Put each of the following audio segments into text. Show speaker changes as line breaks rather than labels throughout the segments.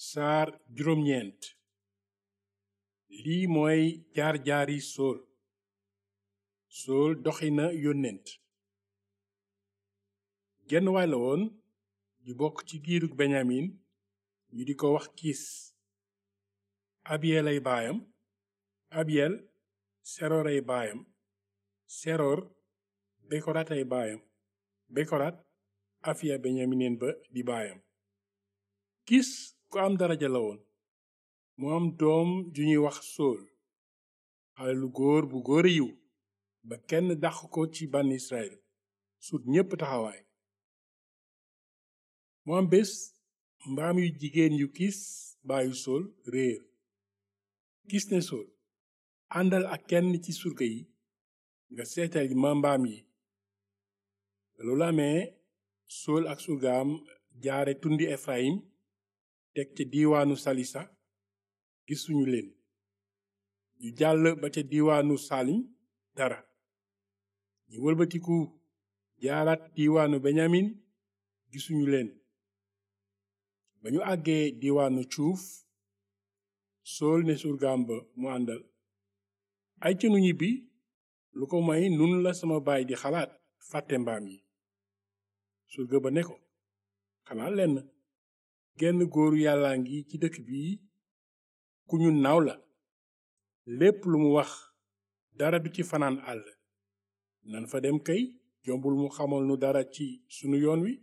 saar juróom-ñeent lii mooy jaar-jaari sool sool doxina yónnent genn waay la woon ju bokk ci giirug benyamin ñu di ko wax kiis abiyel ay baayam abiyel seroor ay baayam seroor bekorat ay baayam bekorat afiya benyamineen ba di baayam kiis ku am daraja la woon mu am doom ju ñuy wax sool xale lu góor bu góor yiw ba kenn dàq ko ci ban israel sut ñépp taxawaay mu am bés mbaam yu jigéen yu kiis baayu sool réer kiis ne sool àndal ak kenn ci surga yi nga seetal ma mbaam yi loolu amee sool ak surgaam jaare tundi efraim teg ca diiwaanu salisa gisuñu leen ñu jàll ba ca diiwaanu salim dara ñu wëlbatiku jaaraat diiwaanu benyamin gisuñu leen ba ñu àggee diiwaanu cuuf sool ne surgaam ba mu àndal ay cënu ñibbi lu ko may nun la sama baay di xalaat fàtte mbaam yi surga ba ne ko xanaa lenn genn góoru yàllaa ngi ci dëkk bi ku ñu naaw la lépp lu mu wax dara du ci fanaan àll nan fa dem kay jombul mu xamal nu dara ci sunu yoon wi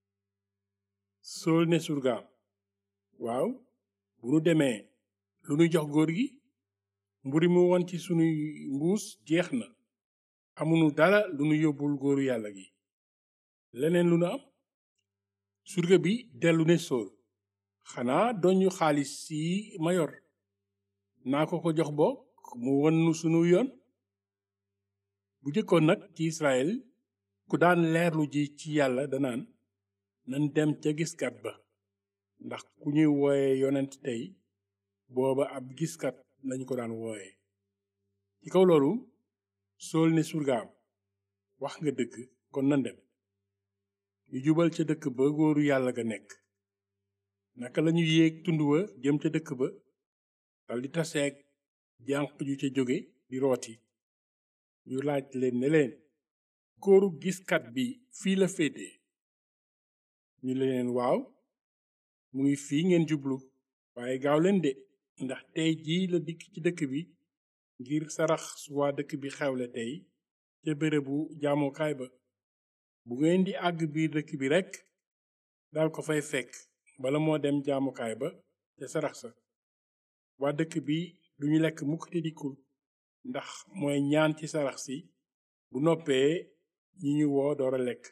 sool ne surgaam waaw bu nu demee lu nu jox góor gi mburi mu won ci sunuy mbuus jeex na amunu dara lu nu yóbbul góoru yàlla gi leneen lu nu am surga bi dellu ne sool xanaa doñu xaalis si ma yor naa ko ko jox bokk mu won nu sunu yoon bu jëkkoon nag ci israel ku daan leerlu ji ci yàlla danaan nan dem ca giskat ba ndax ku ñuy wooye yonent tey booba ab giskat lañu ko daan wooye ci kaw loolu sool ne surgaam wax nga dëgg kon nan dem ñu jubal ca dëkk ba góoru yàlla ga nekk naka lañu yéeg tund wa jëm ca dëkk ba dal di taseeg jànq ju ca jóge di rooti ñu laaj leen ne leen góoru giskat bi fii la féete ñu leen waaw mu ngi fii ngeen jublu waaye gaaw leen de ndax tey jii la dikk ci dëkk bi ngir sarax su waa dëkk bi xewle tey ca bérébu jaamukaay ba bu ngeen di àgg biir dëkk bi rekk dal ko fay fekk bala moo dem jaamukaay ba ca sarax sa waa dëkk bi duñu lekk mukk te dikkul ndax mooy ñaan ci sarax si bu noppee ñi ñu woo door a lekk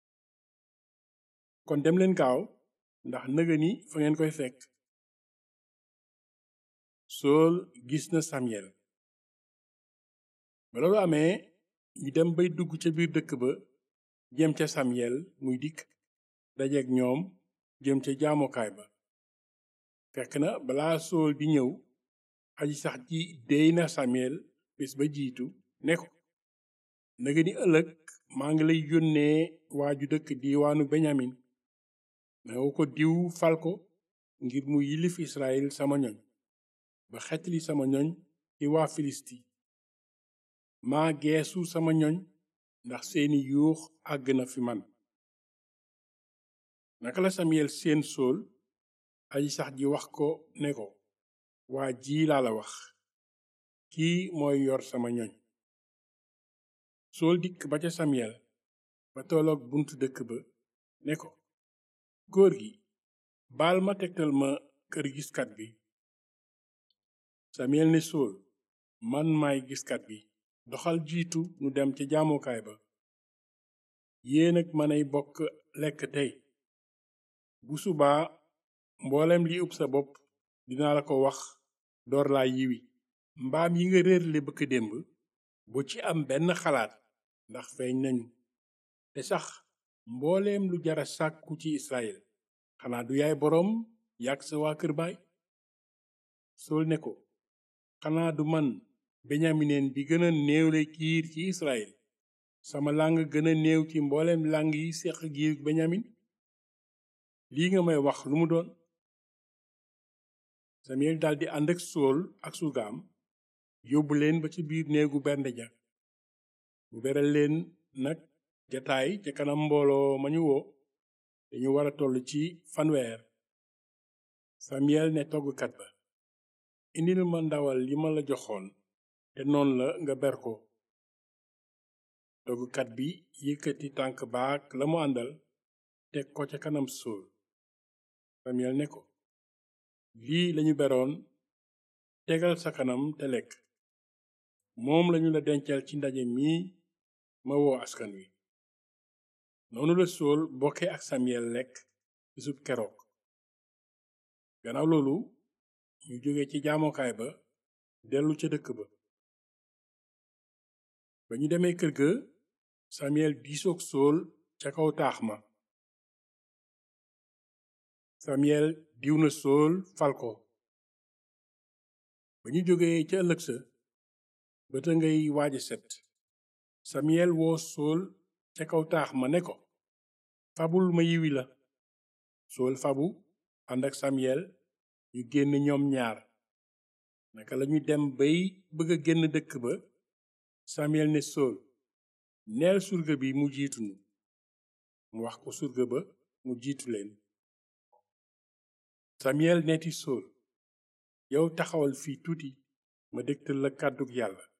kon dem leen gaaw ndax nëga ni fa ngeen koy fekk sool gis na samyel ba loolu amee ñu dem bay dugg ca biir dëkk ba jëm ca samyel muy dikk dajeek ñoom jëm ca jaamukaay ba fekk na balaa sool di ñëw aji sax ji déy na samyel bés ba jiitu ne ko naga ni ëllëg maa ngi lay yónnee waaju dëkk diiwaanu benyamin nanga ko diw fal ko ngir mu yilif israel sama ñoñ ba xetli sama ñoñ ci waa filisti maa geesu sama ñoñ ndax seeni yuux àgg na fi man naka la samyel seen sool aji sax ji wax ko ne ko waa ji laa la wax kii mooy yor sama ñoñ sool dikk ba ca samyel ba tolloog buntu dëkk ba ne ko góor gi baal ma tegtal ma kër giskat bi samyel ne sool man maay giskat bi doxal jiitu nu dem ca jaamukaay ba yéen ak manay bokk lekk tey bu subaa mboolem li ub sa bopp dinaa la ko wax door laa yiwi mbaam yi nga réerle bëkk démb bu ci am benn xalaat ndax feeñ nañu te sax mbooleem lu jara sàkku ci israel xanaa du yaay boroom yàgg sa waa kër baay sool ne ko xanaa du man benyamineen bi gën a néewle kiir ci israel sama làng gën a néew ci mbooleem làng yi seq giir benyamin lii nga may wax lu mu doon Samuel daldi ànd ak Sool ak surgaam yóbbu leen ba ci biir néegu bernde ja mu beral leen nag jataay ca kanam mbooloo ma ñu woo dañu war a toll ci fanweer Samuel ne toggkat ba indil ma ndawal li ma la joxoon te noon la nga ber ko toggkat bi yëkkati tànk baak la mu àndal teg ko ca kanam Sool Samuel ne ko lii lañu beroon tegal sa kanam te lekk moom lañu la dencal ci ndaje mi ma woo askan wi noonu la Sool bokke ak Samuel lekk bisub keroog gannaaw loolu ñu jóge ci jaamokaay ba dellu ca dëkk ba ba ñu demee kër ga Samuel diisoog Sool ca kaw taax ma Samuel diw na Sool fal ko ba ñu jógee ca ëllëg sa bëta ngay waaja set Samuel woo Sool ca kaw taax ma ne ko fabul ma yiwi la Sool fabu ànd ak Samuel ñu génn ñoom ñaar naka lañu dem bay bëgg a génn dëkk ba Samuel ne Sool neel surga bi mu jiitu nu mu wax ko surga ba mu jiitu leen Samuel neeti Sool yow taxawal fii tuuti ma dégtal la kàddug yàlla